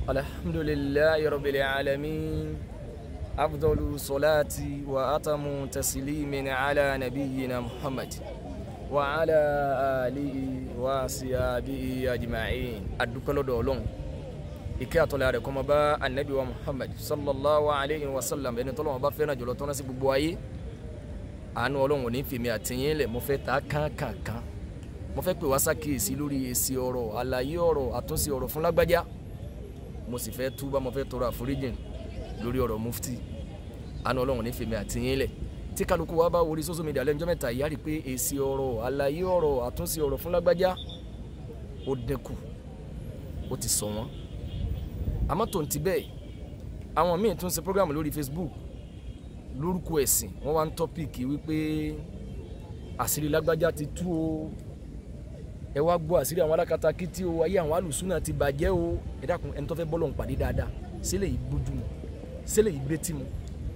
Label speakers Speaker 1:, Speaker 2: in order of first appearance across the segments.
Speaker 1: الحمد لله رب العالمين أفضل صلاة وأتم تسليم على نبينا محمد وعلى آله وصحبه أجمعين أدوكلو دولون ìkẹ́ àtọ́lẹ̀ rẹ̀ kó máa bá anabi wa muhammad sallallahu alayhi wa sallam ẹni tó lọ́wọ́ bá fẹ́ràn jùlọ tó ń sí gbogbo ayé àánú ọlọ́run ò ní fèmí àtìyín lẹ̀ mo fẹ́ ta kánkànkán mo fẹ́ pè wá sákèésí lórí èsì ọ̀rọ̀ àlàyé ọ̀rọ̀ àtúnṣe ọ̀rọ̀ fún lágbájá mo sì fẹ́ túbà mo fẹ́ tọrọ àforíjìn lórí ọ̀rọ̀ mufti àánú ọlọ́run ò ní fèmí àtìyín lẹ̀ tí kálukú wa bá wọlé social media lẹ́njọ́ mẹ́ta ìyá rí pé èsì ọ̀rọ̀ àlàyé ọ̀rọ̀ àtúnṣe ọ̀rọ̀ fún lágbájá ó dínkù ó ti sọ wọ́n àmọ́ tó ń ti bẹ́ẹ̀ àwọn míì tún ṣe program lórí facebook lórúkọ ẹ̀sìn wọ́n wá ń tọ́pìkì wípé àṣírí lágbájá ti tú o ẹ wá gbọ́ àṣírí àwọn alákatakítí o ayé àwọn alùsùnà ti bàjẹ́ o ẹ dákun ẹni tó fẹ́ bọ́lọ̀ ń pàdé dáadáa sílẹ̀ yìí gbójú mu sílẹ̀ yìí gbétí mu.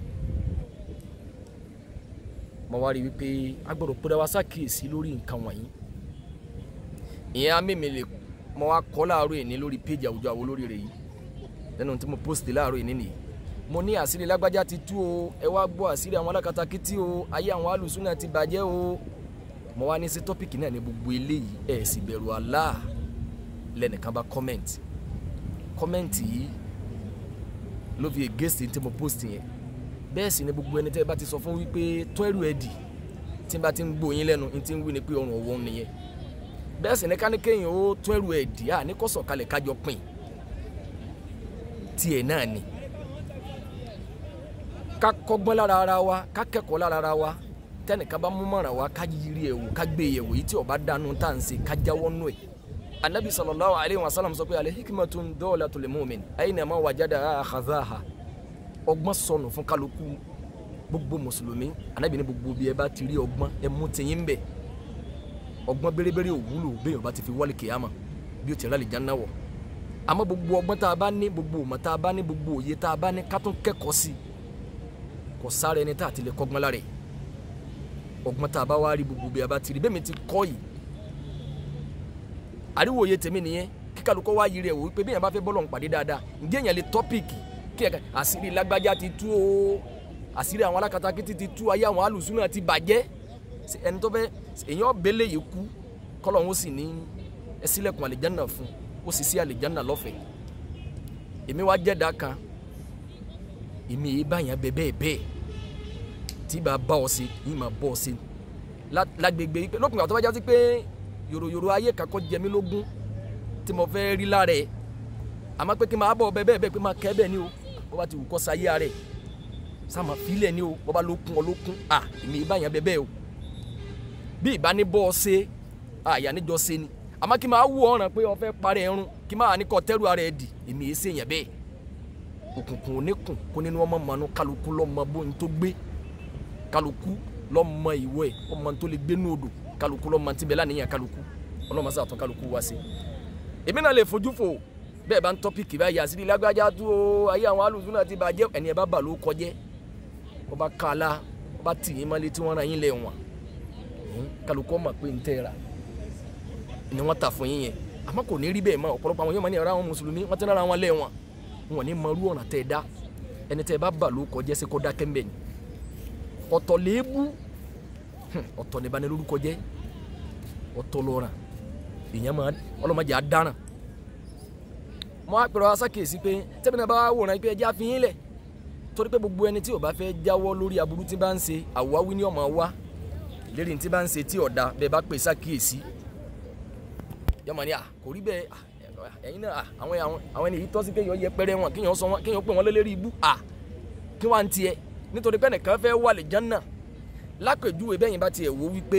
Speaker 1: mo wá rí i wípé a gbọ́dọ̀ pé wá ṣàkíyèsí lórí nǹkan wọ̀nyí ìyẹn amémi lè mo wá kọ́ láàárọ̀ èní lórí péjì àwùjọ àwọn olórí rẹ̀ yìí lẹ́nu tí mo post láàárọ̀ yìí nìyí mo ní àṣírí lágbájá ti tú o ẹ wá gbọ́ àṣírí àwọn alákatakítí o ayé àwọn alùsùnà ti bàjẹ́ o mo wá ní sí tọ́pìkì náà ní gbogbo eléyìí ẹ̀ sì bẹ̀rù Allah lẹ́nìkan bá comment comment yìí ló fi against tí mo post yẹn bẹ́ẹ̀ sì ni gbogbo ẹni tẹ́ ẹ bá ti sọ fún wípé tó ẹrù ẹ dì tí n bá ti ń gbóyin lẹ́nu n ti ń wí ni pé ọrùn ọwọ́ nìyẹn bẹ́ẹ̀ sì ni káníkéyìn ó tó ẹrù ẹ dì à ní kó sọ̀kalẹ̀ kájọ pín tiẹ̀ náà ni ká kọ́gbọ́n lára ara wa ká kẹ́kọ̀ọ́ lára ara wa tẹnìkan bá mú mọ̀ràn wa ká yiri ẹ̀ wò ká gbé yẹ̀ wò yìí tí ó bá dànù tá à ń ṣe ká jáwọ́ nù ẹ̀ anabi sallallahu alayhi wa sallam sọ pé alẹ́ hikmatun dawlatul mu'min aynama wajada akhadhaha ọgbọ́n sọnù fún kálukú gbogbo mùsùlùmí anabi ní gbogbo bí ẹ bá ti rí ọgbọ́n ẹ mú tiyín bẹ̀ ọgbọ́n bérebére òwúlò bẹ́ẹ̀ ọba ti fi wálé kìyàmà bí ó ti rálẹ̀ jáná wọ̀ àmọ́ gbogbo ọgbọ́n tá a bá ní gbogbo ọmọ tá a bá ní gbogbo òye tá a bá ní ká tún kẹ́kọ̀ọ́ sí i kò sáré ẹni tá a ti lè kọ́gbọ́n lára ẹ̀ ọgbọ́n tá a bá wá rí gbogbo bí a bá ti rí bẹ́ẹ̀ mi ti kọ́ yìí àríwòye tèmi nìyẹn kí kálukọ́ wá yiri ẹ̀ wò wípé bí èèyàn bá fẹ́ bọ́lọ̀ ń pàdé dáadáa ǹjẹ́ èèyàn lè tọ́pìkì kí ẹ̀ka àṣírí lágbájá ti tú o àṣírí àwọn alákatakítí ti tú ayé àwọn alùsùnà ti bàjẹ́ ẹni tó fẹ́ èèyàn bẹ́lẹ̀ yìí kú kọ́lọ́hún ó sì ní ẹ ṣílẹ̀kùn àlìjánà fún ó sì sí àlìjánà lọ́fẹ̀ẹ́ èmi wá jẹ́dá kan èmi yìí báyàn bẹ bẹ́ẹ̀ bẹ́ẹ̀ tí bá bá ọ sí yìí máa bọ́ ọ sí lágbègbè yìí pé lópin àtọ́wájá sí pé yòròyòrò ayé kakọ́ jẹ mí lógún tí mo fẹ́ rí lára ẹ̀ àmọ́ pé kí n máa bọ̀ bẹ́ẹ̀ bẹ́ẹ̀ pé máa kẹ́ bẹ́ẹ̀ ni o bó bá ti wù kọ́ sáyé rẹ̀ sáàmà fílẹ̀ ni o bó bá lókun ọ lókun à èmi yìí báyàn bẹ bẹ́ẹ̀ o bí ìbá ní bọ́ ọ ṣe àyà níjọ ṣe ni àmọ́ kí n máa wú ọ̀ràn pé o fẹ́ parẹ́ ẹrun kí n máa ní kọ́ tẹ́rù ara ẹ̀ dì èmi yìí ṣèyàn bẹ́ẹ̀ òkùnkùn oníkùn kó nínú ọmọ mọ̀nú kálukú lọ́mọ bóun tó gbé kálukú lọ́mọ ìwọ ẹ̀ ọmọ tó lè gbé ní odò kálukú lọ́mọ tí bẹ́ẹ̀ láníyàn kálukú ọlọ́mọ sáà tán kálukú wá sí. èmi náà lè fojú fò bẹ́ẹ̀ bá ń tọ́pìkì báyìí àṣírí lágbájá tó o ayé àwọn alùsùn náà ti bàjẹ́ ẹni ẹ bá bà ló kọjẹ́ wọ́n bá ká a la wọ́n bá tì yín mọ́lé tí wọ́n ra yín lẹ̀ wọ̀n kálukú ọmọ pé ń tẹ́ ra ni wọ́n tà fún yín yẹn àmọ́ kò ní rí bẹ́ẹ̀ mọ́ ọ̀pọ̀lọpọ̀ àwọn yóò máa ní ọ̀rọ̀ àwọn mùsùlùmí wọ́n ti rárá wọn lẹ̀ wọ̀n wọn ní mọrú ọ̀nà tẹ́ ẹ dá ẹni tẹ́ ẹ bá bà ló kọjẹ́ sí kó dákẹ́ mbẹ́ ni ọ̀tọ̀ léébú ọ̀tọ̀ ní ìbáni lórúkọ jẹ́ ọ̀tọ̀ lọ́ràn èèyàn máa ọlọ́mọdé á dáràn mo á pèrò asákèésí pé tẹ́mi náà bá wòran pé ẹjẹ́ àfihàn lẹ̀ torí pé gbogbo ẹni tí ò bá fẹ́ jáwọ́ lórí aburú tí bá ń ṣe àwáwí ní ọmọ wa lérí tí bá ń ṣe tí ọ̀dà bẹ́ẹ̀ bá pè sákèésí yọmọ ni à kò rí bẹ́ẹ̀ ẹ̀yin náà àwọn àwọn àwọn ènìyàn tọ́sí kéèyàn yẹpẹrẹ wọn kéèyàn sọ wọn kéèyàn pè wọn lélẹ́rìí ibú à kí wọ́n á ń tiẹ̀ nítorí pé ẹnìkan fẹ́ wà lè jánà lápèjúwe bẹ́yìn bá tiẹ̀ wò wípé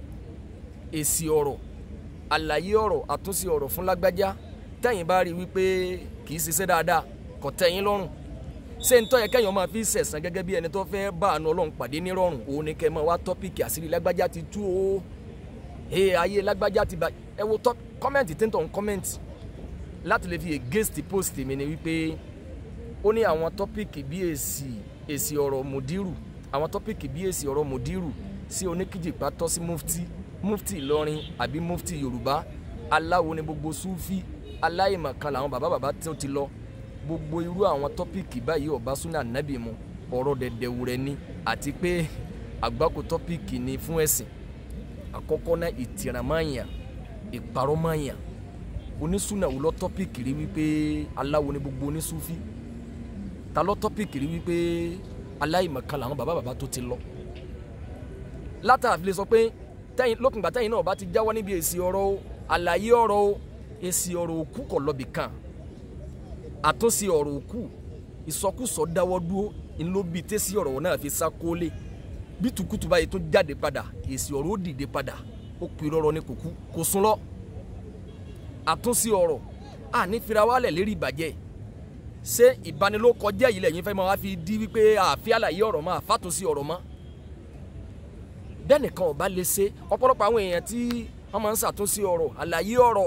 Speaker 1: èsì ọ̀rọ̀ àlàyé ọ̀rọ̀ àtúnṣe ọ̀rọ̀ fún lágbájá tẹ́yìn bá rí wípé kì í ṣiṣẹ́ dáadáa kò tẹ́yìn lọ́rùn ṣé ń tọ́ yẹ kẹ́yìn máa fi sẹ̀sán gẹ́gẹ́ bí ẹni tó fẹ́ bá àánú ọlọ́run pàdé nírọ̀rùn òun ni kẹ́ máa wá tọ́pìkì àṣírí lágbájá ti tú o ee ayé lágbájá ti bá ẹ wo tọ́ kọ́mẹ̀ntì tí ń tọ̀ ń kọ́mẹ̀ntì láti lè fi against post mi ni wípé ó ní àwọn tọ́pìkì bí èsì èsì ọ̀rọ̀ mùdírù àwọn tọ́pìkì bí èsì ọ̀rọ̀ mùdírù sí oníkìjìpá tọ́ sí mufti mufti ìlọrin àbí mufti yorùbá aláwo ni gbogbo sufi aláìmọ̀kan làwọn bàbá bàbá tó ti lọ gbogbo irú àwọn tọ́pìkì báyìí ọba súnà nábì mu ọ̀rọ̀ dẹ̀dẹ̀wùrẹ́ ni àti pé àgbákò tọ́pìkì ni fún ẹ̀sìn àkọ́kọ́ náà ìtìrànmáyà ìparọ́máyà onísúnà wò lọ tọ́pìkì rí wípé aláwo ni gbogbo onísúfí ta lọ tọ́pìkì rí wípé aláìmọ̀kan làwọn bàbá bàbá tó ti lọ látàrí lè sọ pé tẹ́yìn lókùngbà tẹ́yìn náà bá ti jáwọ́ níbi èsì ọ̀rọ̀ o àlàyé ọ̀rọ̀ o èsì ọ̀rọ̀ òkú kọ̀ lọ́bì kan àtúnṣe ọ̀rọ̀ òkú ìsọkúsọ dáwọ́ dúró ńlọbi tẹ́sí ọ̀rọ̀ náà fi sá kólé bí tukutu báyìí tún jáde padà èsì ọ̀rọ̀ ó dìde padà ó pè rọrọ ní kòkú kò sún lọ àtúnṣe ọ̀rọ̀ àní fira wálẹ̀ lérí ìbàjẹ́ ṣé ìbanilókọjẹ́ yìí lẹ́yìn fẹ́ máa wá fi di wípé àfi àlàyé ọ̀rọ̀ mọ́ àfàtúnṣe ọ̀rọ̀ mọ́ bẹ́ẹ̀ nìkan ọba lè ṣe ọ̀pọ̀lọpọ̀ àwọn èèyàn tí wọ́n máa ń ṣàtúnṣe ọ̀rọ̀ àlàyé ọ̀rọ̀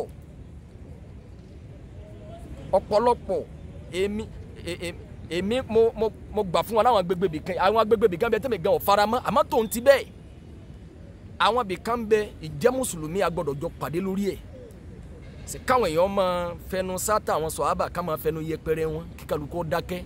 Speaker 1: ọ̀pọ̀lọpọ̀ èmi èmi mo mo mo gbà fún wọn láwọn agbègbè bìkan àwọn agbègbè bìkan bẹ tẹ́mi gan ọ̀ fara mọ́ àmọ́ tòun ti bẹ́ẹ̀ àwọn bìkan bẹ ìjẹ́ mùsùlùmí agbọ́dọ̀ jọ pàdé lórí ẹ̀ sì káwọn èèyàn máa fẹnu sátà àwọn sọ̀hábà ká máa fẹnu yẹpẹrẹ wọn kíkàlùkọ́ dákẹ́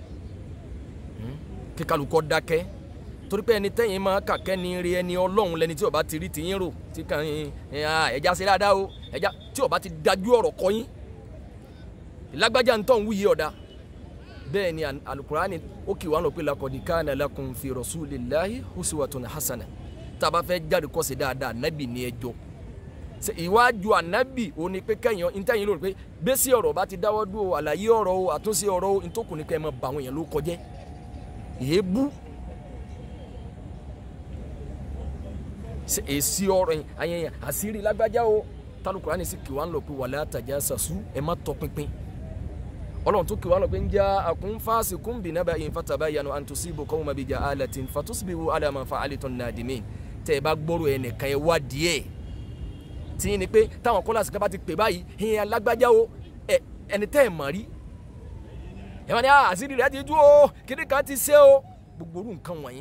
Speaker 1: kíkàlùkọ́ dákẹ́ torí pé ẹni tẹ́yìn máa kàkẹ́ ni rí ẹni ọlọ́run lẹni tí ó bá ti rí tìyín rò tí kàn ń ẹja ṣe dáadáa o ẹja tí ó bá ti dájú ọ̀rọ̀ kọyín lágbájá ń tọ́ ń wúyẹ ọ̀dà bẹ́ẹ̀ ni alukurani ó kì wá lọ pé lakọ̀dí kana lakum fi rasulillahi uswatun hasana tá a bá fẹ́ jáde kọ́ sí dáadáa nábì ní ẹjọ́ ìwájú ànábì ó ní pé kẹ́yìn ntẹ́yìn lórí pé bẹ́sí ọ̀rọ̀ bá ti dáwọ́ dúró àlàyé ọ̀rọ̀ o àtúnṣe ọ̀rọ̀ o ntòkùn ní kẹ́ ẹ máa bà àwọn èèyàn ló kọjẹ́ èébú èsì ọ̀rọ̀ àyẹ̀yẹ̀ àṣírí lágbájá o tálùkùrá ní sí kí wọ́n lọ pé wala tajassasu ẹ má tọpinpin ọlọ́run tó kí wọ́n lọ pé ń já akun fasiqun binaba'in fatabayyanu an tusibu qawman bijahalatin fatusbihu ala ma fa'altum nadimin tẹ́ ẹ bá gbọ́rọ̀ ẹ nìkan ẹ wá díẹ̀ tí ni pé táwọn kọ́lá sí ká bá ti pè báyìí ìyẹn alágbájá o ẹni tẹ́ ẹ mọ̀ rí ẹ máa ní àṣírí rẹ̀ ti tú o kíní kan ti ṣe o gbogbo orú nǹkan wọ̀nyí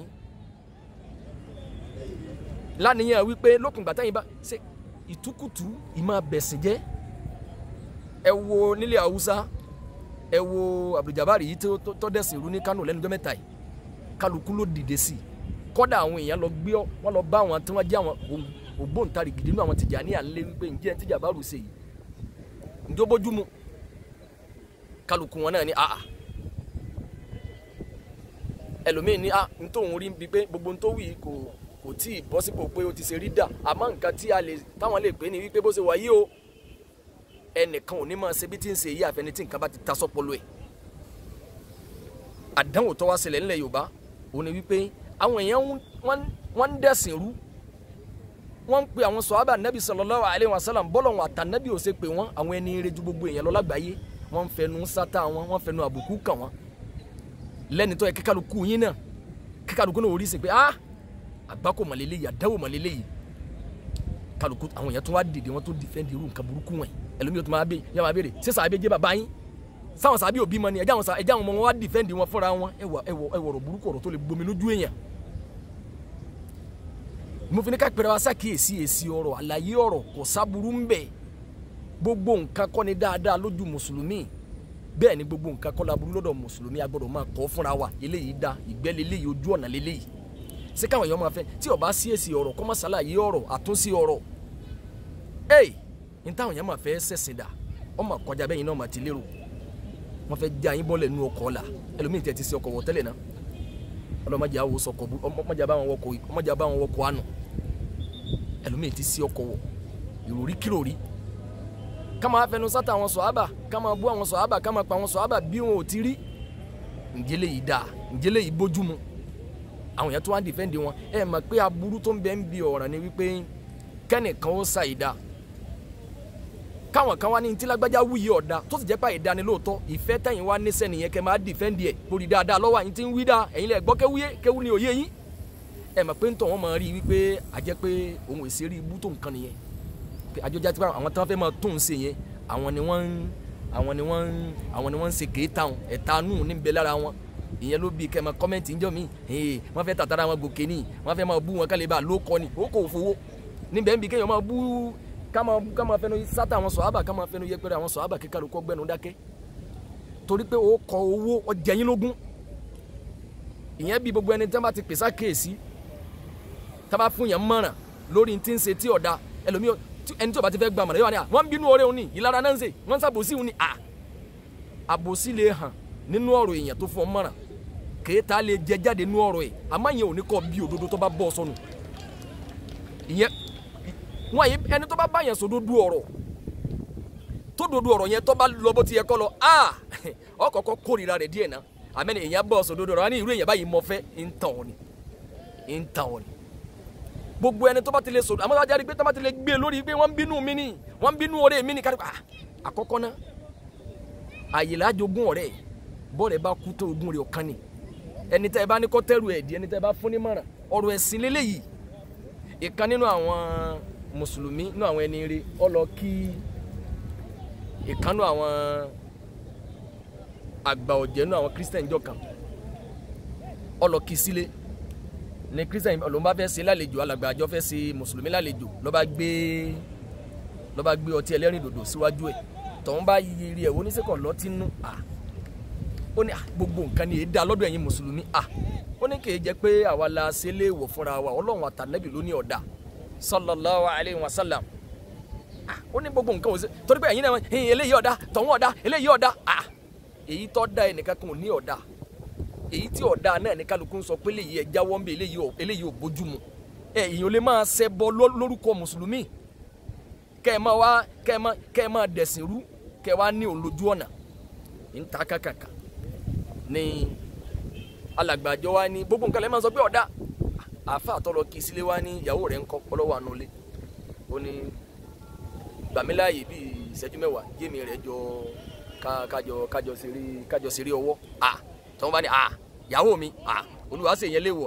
Speaker 1: lánìyàn wípé lókùngbà táyìn bá ṣe ìtukùtù ìmọ̀ bẹ̀sìn jẹ́ ẹ wo nílẹ̀ haúsá ẹ wo abdulgabari yìí tó dẹ̀sìn rú ní kánò lẹ́nu ọjọ́ mẹ́ta yìí kálukú ló dìde sí i kọ́dà àwọn èèyàn lọ gbé wọn lọ bá àwọn tí wọ́n jẹ́ àwọn ògbóǹtarìgì nínú àwọn Tìjàní à ń lé wípé ǹjẹ́ tíjà bá rù ṣe yìí ǹjọ́ bójúmu kálukú wọn náà ní àà ẹlòmíín ní à ń tóun rí bíi pé gbogbo ń tó wì kò kò tí ì bọ́ sípò pé ó ti ṣe rí dà àmọ́ nǹkan tí a lè táwọn lè pè ní wípé bó ṣe wà yìí o ẹnìkan ò ní máa ṣe bí tí ń ṣe yí àfẹni tí nǹkan bá ti ta sọ́pọ̀lọ ẹ̀ àdánwò tó wá ṣẹlẹ̀ ńlẹ̀ Yorùbá òun ni wípé àwọn èèyàn wọ́n ń dẹ̀sìn rú wọ́n ń pe àwọn sọ̀hábà nẹ́bí sallallahu alaihi wasallam bọ́lọ̀ wọn àtànẹ́bí ò ṣe pé wọ́n àwọn ẹni eré ju gbogbo èèyàn lọ lágbàáyé wọ́n ń fẹnu sátá wọn wọ́n fẹnu àbùkù kàn wọ́n lẹ́ni tó yẹ kíkálukú yín náà kíkálukú náà orí sí pé ah àgbákò mọ̀lélẹ́ yìí àdáwò mọ̀lélẹ́ yìí kálukú àwọn èèyàn tó wá dìde wọn tó dìfẹ́ǹdì irú nǹkan burúkú wọn ẹlòmíì tó máa bẹ yà máa béèrè ṣé sàbẹ jẹ bàbá yín sáwọn sàbẹ òbí mọ ni ẹjẹ àwọn ẹjẹ àwọn ọmọ wọn wá dìfẹ́ǹdì wọn fúnra wọn ẹwọ ẹwọ ẹwọ ọ̀rọ̀ burúkú ọ̀rọ̀ tó lè gbomi lójú èèyàn mo fi ní ká pẹrẹ wa ṣàkíyèsí èsì ọ̀rọ̀ àlàyé ọ̀rọ̀ kò sábúrú ń bẹ gbogbo nǹkan kọ́ ni dáadáa lójú mùsùlùmí bẹ́ẹ̀ ni gbogbo nǹkan kọ́ la burú lọ́dọ̀ mùsùlùmí a gbọ́dọ̀ máa kọ́ fúnra wa eléyìí da ìgbẹ́ leléyìí ojú ọ̀nà leléyìí ṣé káwọn èèyàn máa fẹ́ tí ó bá sí èsì ọ̀rọ̀ kọ́ máa ṣàlàyé ọ̀rọ̀ àtúnṣe ọ̀rọ̀ ẹ̀ ní táwọn èèyàn máa fẹ́ ṣẹ̀sìn dà wọ́n máa kọjá bẹ́yìn náà máa ti lérò wọ́n fẹ́ já yín bọ́lẹ̀ nú ọkọ̀ ọ̀la ẹlòmíì tẹ́ ti ṣe ọkọ̀ wọ̀ tẹ́lẹ̀ náà ọlọ́mọdé àwọn sọkọ̀ ọmọdé àbáwọn wọkọ̀ ọmọdé àbáwọn wọkọ̀ àná ẹlòmíì ti ṣe ọkọ̀ wọ̀ ìròrí kíròrí ká máa fẹnu sátà àwọn sọ̀hábà ká máa bú àwọn sọ̀hábà ká máa pa àwọn sọ̀hábà bí wọn ò ti rí ǹjẹ́lẹ̀ yìí dáa ǹjẹ́lẹ̀ yìí bójúmu àwọn èèyàn tó wá ń dìfẹ́ǹdì wọn ẹ mọ̀ pé aburú tó ń bẹ ń bi ọ̀ràn ni wípé kẹ́nìkan ó sa ìdá káwọn kan wá ní ntí lágbájá wúyì ọ̀dà tó sì jẹ́ pé àìdá ni lóòótọ́ ìfẹ́ tẹ̀yìn wá níṣẹ́ nìyẹn kẹ́ máa dìfẹ́ǹdì ẹ̀ lórí dáadáa lọ́wọ́ àyín tí ń wí dáa ẹ̀yin lẹ̀ gbọ́ kéwúyé kéwú ni òye yín ẹ mọ̀ pé ntọ̀ wọn máa rí wípé àjẹ́ pé òun èsì rí ibú tó nǹkan nìyẹn àjọjá tí àwọn tí wọ́n fẹ́ máa tó ń ṣe yẹn àwọn ni wọ́n ń àwọn ni wọ́n ń àwọn ni wọ́n ń ṣe kéétà wọn ẹ̀ta nù ní bẹ lára wọn ìyẹn ló bí kẹmọ kọmẹǹtì ń jọ mí wọ́n fẹ́ tàtàrà wọn gòkè ní wọ́n fẹ́ máa bú wọn kálí bá ló kọ ni ó kò fowó níbẹ̀ ń bí kéèyàn máa bú ká máa ká máa fẹnu sátà àwọn sọ̀hábà ká máa fẹnu yẹpẹrẹ àwọn sọ̀hábà kíkà ló kọ́ gbẹ́nu dákẹ́ torí pé ó kọ owó ọjà yín lógún ìyẹn bí gbogbo ẹni tí wọ́n bá ti pèsè àkíyèsí tí wọ́n bá fún yẹn mọ̀ràn lórí tí ń ṣe tí ọ̀dà ẹlòmíì ẹni tí ó bá ti fẹ́ gba mọ̀ràn yóò wá ní à wọ́n ń bínú ọ̀rẹ́ òní ìlara náà ń ṣe wọ́n ń ṣàbòsí òní à àbòsí lè hàn nínú ọ̀rọ̀ èèyàn tó fún ọ mọ̀ràn kéèta lè jẹ jáde nínú ọ̀rọ̀ ẹ̀ àmọ́ ìyẹn ò ní kọ́ bí òdodo tó bá bọ́ sọnù ìyẹn wọn yìí ẹni tó bá bá yẹn sòdodo ọ̀rọ̀ tó dodo ọ̀rọ̀ yẹn tó bá lọ bó ti yẹ kọ́ lọ a ọkọ̀ọ̀kọ̀ kórìíra rẹ̀ díẹ̀ náà àmẹ́ni èèyàn bọ̀ sòdodo ọ̀rọ̀ wọn ní irú èèyàn báyìí mọ fẹ́ ń tàn ọ́ ni ń tàn ọ́ ni gbogbo ẹni tó bá ti lè sòdodo àmọ́ wájú pé tó bá ti lè gbé lórí pé wọ́n ń bínú mi ni wọ́n ń bínú ọ̀rẹ́ mi ni kárí àkọ́kọ́ náà àyè lájogún ọ̀rẹ́ bọ́ọ̀rẹ́ bá kú tó ogún rẹ̀ ọ̀kan ni ẹni tẹ́ ẹ bá ní kọ́ tẹ́rù ẹ̀ di ẹni tẹ́ ẹ bá fún ní mọ̀ràn ọ̀rọ̀ ẹ̀sìn lélẹ́yìí ìkan nínú àwọn mùsùlùmí nínú àwọn ẹni rí ọ lọ kí ìkan nínú àwọn àgbà ọ̀jẹ̀ nínú àwọn kírísítẹ̀n jọ kan ọ lọ kí sílé ní kírísítẹ̀n ló ń bá fẹ́ ṣe lálejò alàgbà àjọ fẹ́ ṣe mùsùlùmí lálejò ló bá gbé ló bá gbé ọtí ẹlẹ́rìn dòdò síwájú ẹ̀ tọ́hún bá yiri ẹ̀ oníṣẹ́kọ̀ lọ́tí nú à ó ní gbogbo nǹkan ni èdè alọ́dọ̀ ẹ̀yin mùsùlùmí à ó ní kìí jẹ́ pé àwa la ṣe lé wọ̀ fúnra wa ọlọ́run àtànẹ́bì ló ní ọ̀dà sallallahu alayhi wa sallam ó ní gbogbo nǹkan òsè torí pé ẹ̀yin náà ẹ̀yin eléyìí ọ̀dà tọ̀hún ọ̀dà eléyìí ọ̀dà à èyí tó da ẹnìkan kan ò ní ọ̀dà èyí tí ọ̀dà náà ní kálukú ń sọ pé eléyìí ẹ̀ jáwọ́ ń bẹ eléyìí ò bójúmu ẹ̀ èyàn lè máa ṣẹbọ lórúkọ mùsùlùmí kẹ́ ẹ máa wá kẹ́ ẹ máa kẹ́ ẹ máa dẹ̀sìn rú kẹ́ ẹ wá ní olójú ọ̀nà ń ta kàkàkà ní alàgbàjọ wa ní gbogbo nǹkan lè máa sọ pé ọ̀dà àfa àtọ́lọ kì í sílé wa ní ìyàwó rẹ̀ ń kọ́ pọ́lọ́wọ́ àánú lé ó ní gbàmíláàyè bíi ìṣẹ́jú mẹ́wàá yémi rẹ̀ jọ kájọ kájọ ṣeré kájọ ṣeré ọwọ́ à tọ́wọ́n bá ní à ìyàwó mi à olúwa ṣe yẹn léwọ̀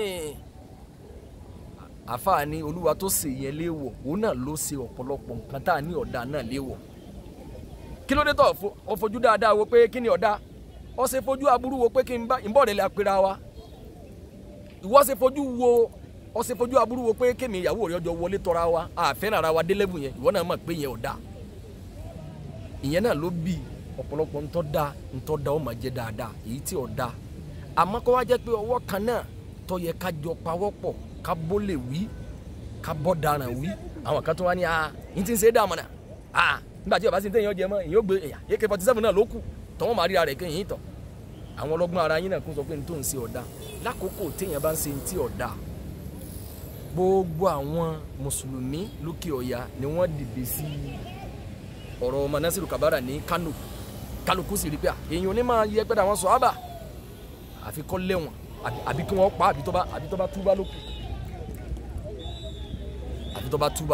Speaker 1: àfa ní olúwa tó ṣe yẹn léwọ̀ òun náà ló ṣe ọ̀pọ̀lọpọ̀ nǹkan tá a ní ọ̀dà náà léwọ̀ kí ló dé tó ọ̀fojú dáadáa wo pé kí ni ọ̀dà ó ṣe fojú aburú wo pé kí n bá ìbọn rẹ̀ lè apẹ̀rẹ̀ wa ìwọ ṣe fojú wo ó ṣe fojú aburú wo pé kémi ìyàwó rẹ̀ ọjọ́ wọlé tọ́ra wa àfẹ́ràn ara wa délẹ́bù yẹn ìwọ náà mọ̀ pé yẹn ò dáa ìyẹn náà ló bí ọ̀pọ̀lọpọ̀ ntọ́ da ntọ́ da ó máa jẹ́ dáadáa èyí tí ò da àmọ́ kó wá jẹ́ pé ọwọ́ kan náà tó yẹ ká jọ pawọ́pọ̀ ká bó lè wí ká bọ́ daràn wí àwọn kan tó wá ní a yín ti ń ṣe é dààmú náà a nígbà tí ọba sì ń tẹ̀yìn ọjẹ́ mọ́ èyí ó gbé ak forty seven náà ló kù tọ́wọ́n máa ríra rẹ̀ kéyìn yìí tán àwọn ọlọ́gbọ́n ara yín náà kún sọ pé n tó ń ṣe ọ̀dà lákòókò téèyàn bá ń ṣe ti ọ̀dà gbogbo àwọn mùsùlùmí lókè ọ̀yà ni wọ́n dìde sí ọ̀rọ̀ ọmọ nasiru kabara ní kano kálukú sì rí pé èèyàn ní máa yẹ pẹ́ẹ́dà wọn sọ ábà àfi kọ́ lẹ́wọ̀n àbí kí wọ́n pa àbí tó bá àbí tó bá túbá lókè àbí tó bá túbá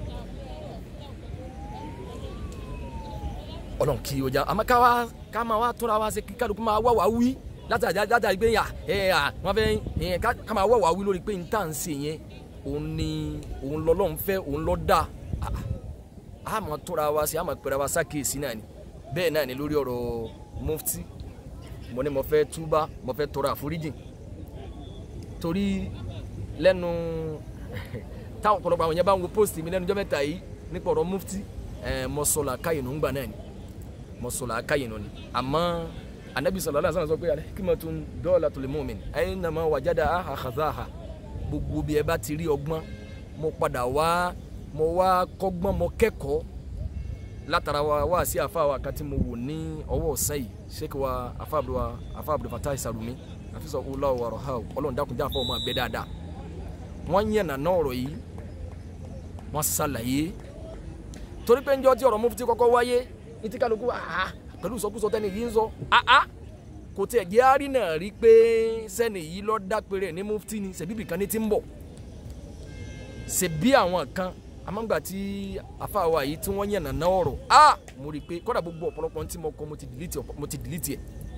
Speaker 1: ọlọ́run kí o já àmọ́ ká wá ká máa wá tóra wá ṣe kí kálukú máa wá wá wí látàrí látàrí pé yà ẹ à wọn fẹ́ ẹ ká máa wá wá wí lórí pé n tà ń ṣe yẹn òun ni òun lọ́lọ́run fẹ́ òun lọ́ dà á máa tóra wá ṣe á máa pẹ̀rẹ̀ wá sákèésí náà ni bẹ́ẹ̀ náà ni lórí ọ̀rọ̀ mufti mo ní mo fẹ́ túbá mo fẹ́ tọrọ àforíjì torí lẹ́nu táwọn ọ̀pọ̀lọpọ̀ àwọn yẹn bá ń wo post mi lẹ́nu jọ́ mẹ́ta yìí nípa ọ̀rọ̀ mufti ẹ̀ mọ́sọ̀lá káyìnú ń gbà náà ni mọ́sọ̀lá káyìnú ni àmọ́ anabi sallallahu alaihi wasallam sọ pé al-hikmatun dawlatul mu'min aynama wajadaha akhadhaha gbogbo bí ẹ bá ti rí ọgbọ́n mo padà wá mo wá kọ́gbọ́n mo kẹ́kọ̀ọ́ látara wa wá sí àfa wa kan tí mo wò ní ọwọ́ ọ̀sán yìí sheik wa afa abdul wa afa abdul fatah sarumi àfisọ ọlọ ọrọ ha ọlọ́run dákun jáfa ọmọ abẹ dáadáa wọ́n yẹn nàná ọ̀rọ̀ yìí wọ́n ṣàlàyé torí pé njọ́ tí ọ̀rọ̀ mufti kọ́kọ́ wáyé ní tí kálukú àá pẹ̀lú ìsọkúsọ tẹ́ni yìí ń sọ àá kò tiẹ̀ jẹ́ àárí náà rí pé sẹ́ni yìí lọ́ọ́ dápẹ́rẹ́ ní mufti ni ṣèbíbì kan ní ti ń bọ̀ ṣèbí àwọn kan amangba tí afáwa yìí tí wọ́n yànnà náà ọ̀rọ̀ a mo rí i pé kọ́dà gbogbo ọ̀pọ̀lọpọ̀ tí mo kọ mo ti delete mo ti delete ẹ̀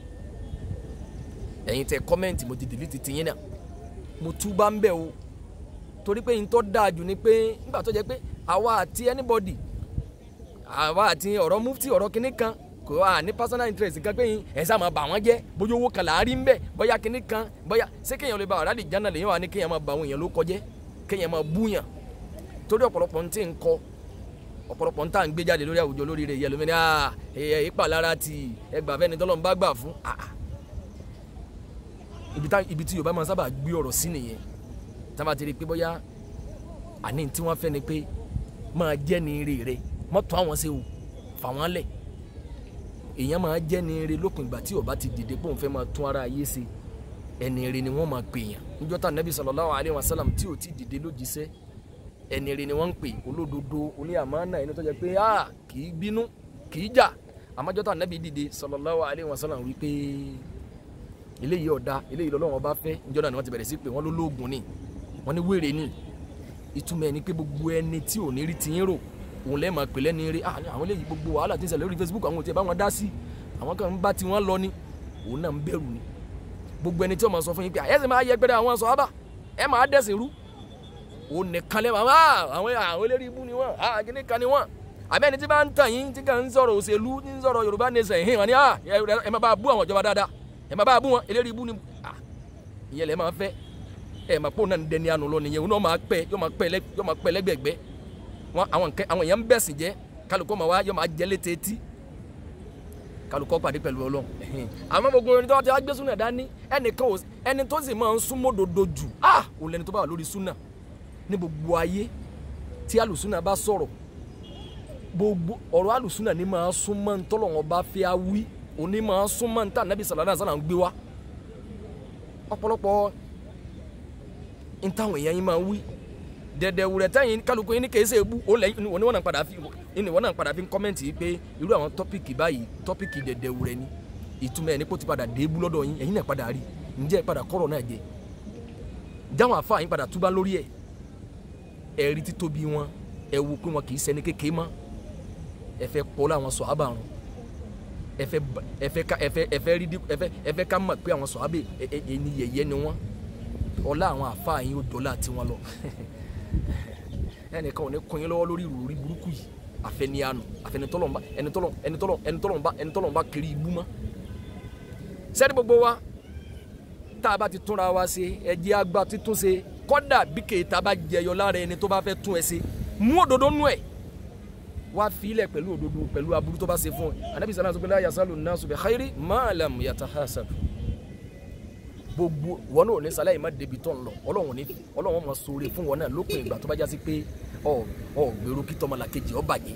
Speaker 1: ẹ̀yin tẹ kọ́mẹ́ǹtì mo ti delete tiyín náà mo túbà ń bẹ̀ o torí pé n tó dáa jù ni pé nígbà tó jẹ́ pé àwa àti anybody àwa àti ọ̀rọ̀ mufti ọ̀rọ̀ kinní kan kò wá ní personal interest kan pé ẹ̀ sá máa bà wọ́n jẹ́ bóyá owó kan là á rí ń bẹ̀ bóyá kinní kan bóyá ṣé kéèyàn lè ba ọ̀rá lè jánà lèyìn wà ní kéèyàn máa bà àwọn èèyàn ló kọjẹ́ kéèyàn máa búyàn torí ọ̀pọ̀lọpọ̀ ń tí ń kọ ọ̀pọ̀lọpọ̀ ń tà ń gbé jáde lórí àwùjọ lórí rẹ̀ yẹlòmí ni ẹ̀ ìpàlára ti ẹgbà fẹ́ni tọ́lọ́ ń bá gbà fún ibi tí Yorùbá máa sábà gbé ọ̀rọ̀ sí nìyẹn tá a bá ti rí i pé bóyá àní tí wọ́n fẹ́ ni pé máa jẹ́ ní eré rẹ̀ mọ́tò àwọn ṣe wò fà wọ́n lẹ̀ èèyàn máa jẹ́ ní eré lópin ìgbà tí ó bá ti dìde pé òun fẹ́ máa tún ara ayé ṣe ẹni eré ni wọ́n máa pè yàn níjọ́ tá Nabi sallallahu alaihi wasallam tí ò ti dìde lójíṣẹ́ ẹni eré ni wọ́n ń pè olódodo oní àmánà ẹni tó jẹ́ pé a kì í bínú kì í jà àmọ́jọ́ tá Nabi dìde sallallahu alaihi wasallam wí pé eléyìí ọ̀dà eléyìí lọ́lọ́wọ́n bá fẹ́ níjọ́ náà ni wọ́n ti bẹ̀rẹ̀ sí pé wọ́n ló lóògùn ni wọ́n ní wèrè ni ìtumọ̀ ẹni pé gbogbo ẹni tí ò ní rí ti yín rò òun lẹ́ẹ̀ máa pè lẹ́ni eré àwọn eléyìí gbogbo wàhálà tí ń ṣẹlẹ̀ lórí Facebook àwọn ò tiẹ̀ bá wọn dá sí àwọn kan ń bá tiwọn lọ ni òun náà ń bẹ̀rù ni gbogbo ẹni tí ó máa sọ fún yín pé ẹ sì máa yẹ gbẹdẹ àwọn sọ̀hábà ẹ máa dẹ̀sìn rú òun nìkan lẹ́ máa àwọn àwọn eléré ibú ni wọ́n àgínní kan ni wọ́n àbẹ́ ẹni tí bá ń tàn yín tí kàn ń sọ̀rọ̀ òṣèlú ń sọ̀rọ̀ Yorùbá nation yìí wọ́n ni ẹ máa bá bú àwọn ìjọba dáadáa ẹ máa bá bú wọn eléré ibú ni ìyẹn lẹ́ máa fẹ́ ẹ máa pọ̀ náà ń dẹni àná lọ nìyẹn òun náà máa pẹ́ yóò máa pẹ́ lẹ́gbẹ̀gbẹ́ wọn àwọn èèyàn ń bẹ̀sìn jẹ́ kálukọ́ máa wá yóò máa jẹ́ létí etí kálukọ́ pàdé pẹ̀lú ọlọ́run àmọ́ gbogbo ẹni tó ti wá gbé súnà dání ẹnìkan ò ẹni tó sì máa ń súnmọ́ dodo jù ah ò lẹni tó bá wà lórí súnà ní gbogbo ayé tí alùsúnà bá sọ̀rọ̀ gbogbo ọ̀rọ̀ alùsúnà ní máa súnmọ́ ntọ́lọ́wọ́n bá fẹ́ wí òní máa súnmọ́ ntá nàbí sàlàdà sàlà ń gbé wá ọ̀pọ̀lọpọ̀ ntàwọn èèyàn yín máa wí dẹ̀dẹ̀ wúrẹ̀ tẹ́yìn kálukú yín ní kèé ṣe ebú ó lẹ́yìn òní wọn náà padà fi ní wọn náà padà fi ń kọ́mẹ́ǹtì pé irú àwọn tọ́pìkì báyìí tọ́pìkì dẹ̀dẹ̀ wúrẹ̀ ni ìtumọ̀ ẹ̀ ní kó ti padà dé ebú lọ́dọ̀ yín ẹ̀yin náà padà rí ǹjẹ́ ẹ padà kọ́rọ̀ náà jẹ jáwọn àfa yín padà túbá lórí ẹ̀ ẹ̀rí títóbi wọn ẹ wo pé wọn kì í ṣẹni kékeré mọ́ ẹ fẹ́ pọ́ láwọn sọ̀hábà rún ẹ fẹ́ ẹ fẹ́ ká ẹ fẹ́ ẹ fẹ́ rí ẹ fẹ́ ẹ fẹ́ ká mọ̀ pé àwọn sọ̀hábà ẹni yẹ̀yẹ́ ni wọ́n ọlá àwọn àfa yín ó dọ́là tiwọn lọ ẹnìkan ò ní kun yín lọ́wọ́ lórí ìròrí burúkú yìí àfẹniyanu àfẹnitọ́lọ́nba ẹnitọ́lọ́ ẹnitọ́lọ́ ẹnitọ́lọ́nba ẹnitọ́lọ́nba kiri ibú mọ́. sẹ́ni gbogbo wa tá a bá ti túnra wa ṣe ẹ̀jẹ̀ àgbà títún ṣe kọ́dà bí kèéta bá jẹyọ lára ẹni tó bá fẹ́ tún ẹ ṣe mú òdodo nú ẹ̀ wá filẹ̀ pẹ̀lú òdodo pẹ̀lú aburú tó bá ṣe fún ẹ anabi sàlá sọpẹ́ láyà sálù náà sọpẹ́ xayiri máàlám yàtà hasab gbogbo wọn náà ní sálẹ̀ yìí má débi tó ń lọ ọlọ́run ní ọlọ́run máa ṣoore fún wọn náà lópin ìgbà tó bá jásí pé ọ ọ gbèrú kí tọmọlàkejì ọ bàjẹ́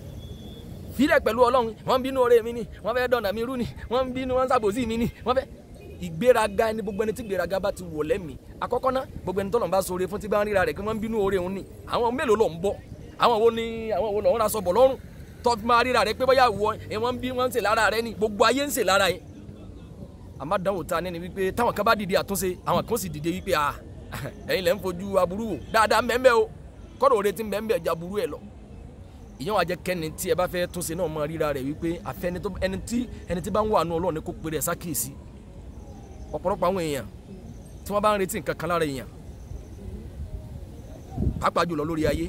Speaker 1: filẹ̀ pẹ̀lú ọlọ́run wọ́n ń bínú ọ̀rẹ́ mi ni wọ́n fẹ́ dọ̀nà mi rú ni wọ́n ń bínú wọ́n ń ṣàbòsí mi ni wọ́n fẹ́ ìgbéraga ẹni gbogbo ẹni tí ìgbéraga bá ti wọ̀ lẹ́mìí àkọ́kọ́ ná gbogbo ẹni tọ́lọ̀ bá ṣoore fún tí bá ń ríra rẹ̀ kí wọ́n ń bínú oore òun ni àwọn mélòó ló ń bọ̀ àwọn wo ni àwọn wo lọ́wọ́n aṣọ bọ̀ lọ́rùn tọ́ máa ríra rẹ̀ pé bóyá wọ ẹ wọ́n ń bí wọ́n ń ṣe lára rẹ̀ ni gbogbo ayé ń ṣe lára yẹn àmọ́ dánwò ta ni wípé táwọn kan bá dìde àtúnṣe àwọn kan sì dìde wípé ah ẹ̀yin lẹ́ ń fojú aburú wò dáadáa mẹ́mẹ́ o kọ́dọ̀ òre ti mẹ́mẹ́ ẹja burú ẹ̀ lọ ìyẹn wàá jẹ́ kẹ́ni tí ẹ bá fẹ́ túnṣe náà máa ríra rẹ̀ wípé àfẹ́ni tó ẹni tí ẹni tí bá ń wà nù ọlọ́run ni kò pèrè ẹ̀ sákìsì ọ̀pọ̀lọpọ̀ àwọn èèyàn tí wọ́n bá ń retí nǹkan kan lára èèyàn pàápàá jùlọ lórí ayé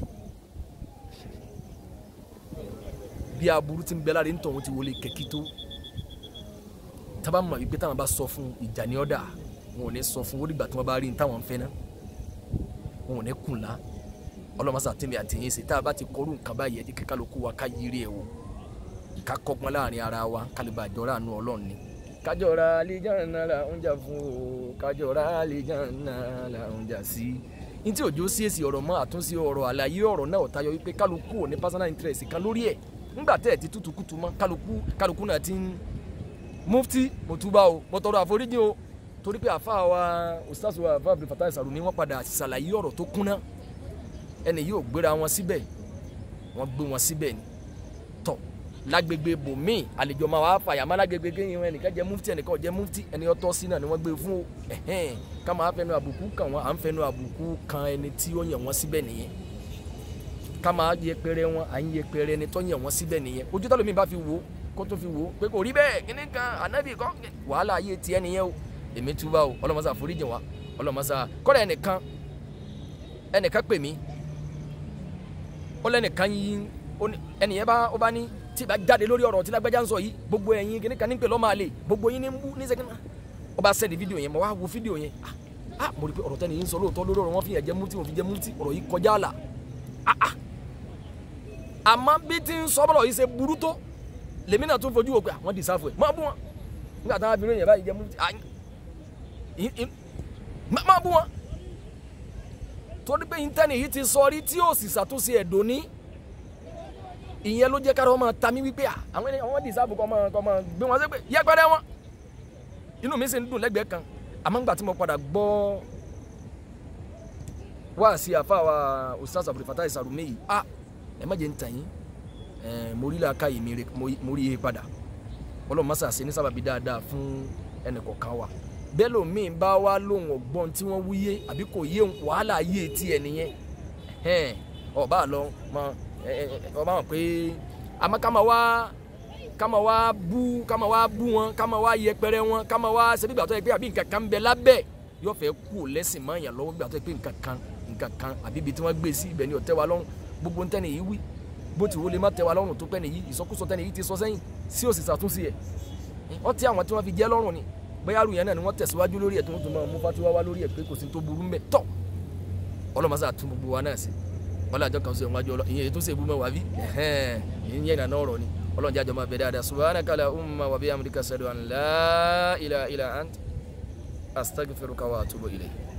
Speaker 1: bí aburú ti ń bẹ lára nítorí ti wọlé kẹ̀kí tó tábà mọ̀ wípé táwọn bá sọ fún ìjà ní ọ̀dà wọn ò ní sọ fún onígbà tí wọ́n bá rí ní táwọn ń fẹ́ náà wọn ò ní kùnlá ọlọ́mọsá tèmi àti yín ṣe tá a bá ti kọrú nǹkan báyìí ẹ jẹ́ kí kálukú wa ká yiri ẹ̀ wò ká kọ́gbọ́n láàrin ara wa kálíbà àjọra àánú ọlọ́run ni. kájọra àlìjáná là ń jà fún o kájọra àlìjáná là ń jà sí. ní tí òjò sí èsì ọ̀rọ̀ mọ́ àtúnṣe ọ̀rọ̀ àlàyé ọ̀rọ̀ náà tayọ wípé kálukú ò ní personal interest kan lórí ẹ̀ ńgbà tẹ́ ẹ̀ ti tútù kùtù mọ́ kálukú kálukú náà ti ń mufti mo túbà o mo tọrọ àforíjì o torí pé àfa wa ustaz wa àfa Abdul Fattah Sarumi wọ́n padà ṣàlàyé ọ̀rọ̀ tó kúnná ẹni yóò gbéra wọn síbẹ̀ wọ́n gbé wọn síbẹ̀ ni tọ̀ lágbègbè bòmíì àlejò máa wá fàyà má lágbègbè kéyìn ẹnìkan jẹ mufti ẹnìkan jẹ mufti ẹni ọtọ́ sí náà ni wọ́n gbé fún o ẹ̀hẹ́n ká máa fẹnu àbùkù kàn wọ́n à ń fẹnu àbùkù kan ẹni tí ó yàn wọ́n síbẹ̀ nìyẹn ká máa yẹpẹrẹ wọn à ń yẹpẹrẹ ẹni tó yàn wọ́n síbẹ̀ nìyẹn ojú tó lómi bá fi wò ó kó tó fi wò ó pé kò rí bẹ́ẹ̀ kíní kan ànábì kan wàhálà ayé tiẹ̀ nìyẹn o èmi túbà o ọlọ́mọsá foríjì wa ọlọ́mọsá kọ́dà ẹnìkan ẹnìkan pè mí ó lẹ́nìkan yín ẹnìyẹn bá ó bá ní tí ìbá jáde lórí ọ̀rọ̀ tí lágbájá ń sọ yìí gbogbo ẹ̀yin kíní kan ní pè lọ́mọ àlè gbogbo yín ní ń bú ní sẹ́kínà ó bá sẹ́ni fídíò yẹn mo wá wo fídíò yẹn ah mo rí pé ọ̀rọ̀ tẹ́ni yín sọ lóòótọ́ lórí ọ̀rọ̀ wọn fi yẹn jẹ́ mútí wọn fi jẹ́ mútí ọ̀rọ̀ yìí kọjá àlà ah ah àmọ́ bí ti ń sọ bọ́lọ̀ yìí ṣe burú tó lèmi náà tún fojú wò pé àwọn dìsáfù ẹ̀ máa bú wọn nígbà táwọn abirùn yẹn báyìí jẹ́ mú máa bú wọn torí pé intanet yìí ti sọ rí tí yóò sì ṣàtúnṣe ẹ̀dọ́ ní ìyẹn ló jẹ́ kára wọn máa ta mí wípé àwọn ènìyàn wọn dìsáfù kọ́ máa kọ́ máa gbé wọn sẹ́gbẹ̀ yẹpẹrẹ wọn inú mi sì ń dùn lẹ́gbẹ̀ẹ́ kan àmọ́ nígbà tí mo padà gbọ́ wá sí àfáwà Ustaz Abdul Fattah Sarumi yìí ah ẹ má jẹ́ ń tàn yín mo rí làákà yìí mo rí i padà ọlọ́run má ṣàṣe ní sábàbí dáadáa fún ẹnì kọ̀ọ̀kan wa bẹ́ẹ̀ lómi bá wá lóhùn ọgbọ́n tí wọ́n wúyé àbí kò yé wàhálà yé etí ẹ nìyẹn ọba àlọ́ mọ ọba mọ̀ pé àmọ́ ká máa wá ká máa wá bú ká máa wá bú wọn ká máa wá yẹpẹrẹ wọn ká máa wá ṣe bí gbàtọ́ yẹ pé àbí nǹkan kan ń bẹ lábẹ́ yóò fẹ́ kú lẹ́sìn mọ́ èèyàn lọ́wọ́ gbàtọ́ yẹ pé nǹkan kan nǹkan kan àbí ibi tí wọ́n gbé sí ibẹ̀ ni ó tẹ́ wa lọ́rùn gbogbo ntẹ́ni yìí wí bó ti wo lè má tẹ́ wa lọ́rùn tó pẹ́ nìyí ìsọkúsọ tẹ́ni yìí ti sọ sẹ́yìn sí òsì ṣàtúnṣe ẹ̀ wọ́n ti àwọn tí wọ́n fi jẹ́ lọ́rùn ni bóyá àrùn yẹn náà ni wọ́n tẹ̀síwájú lórí ẹ̀ tó ń tún máa mú fatiwa wá lórí ẹ̀ pé kò sí tó burú mbẹ̀ tọ́ ọlọ́mọsá tún gbogbo wa náà sí wọ́n lájọ kan sí ọ̀hún wájú ọlọ́ ìyẹn ètò ìṣègùn mọ́ wá bí ìyẹn yẹn nàná ọ̀rọ̀ ni ọlọ́run jájọ máa bẹ dáadáa subhanaka allahumma wa bihamdika ashhadu an la ilaha illa ant astaghfiruka wa atubu ilayk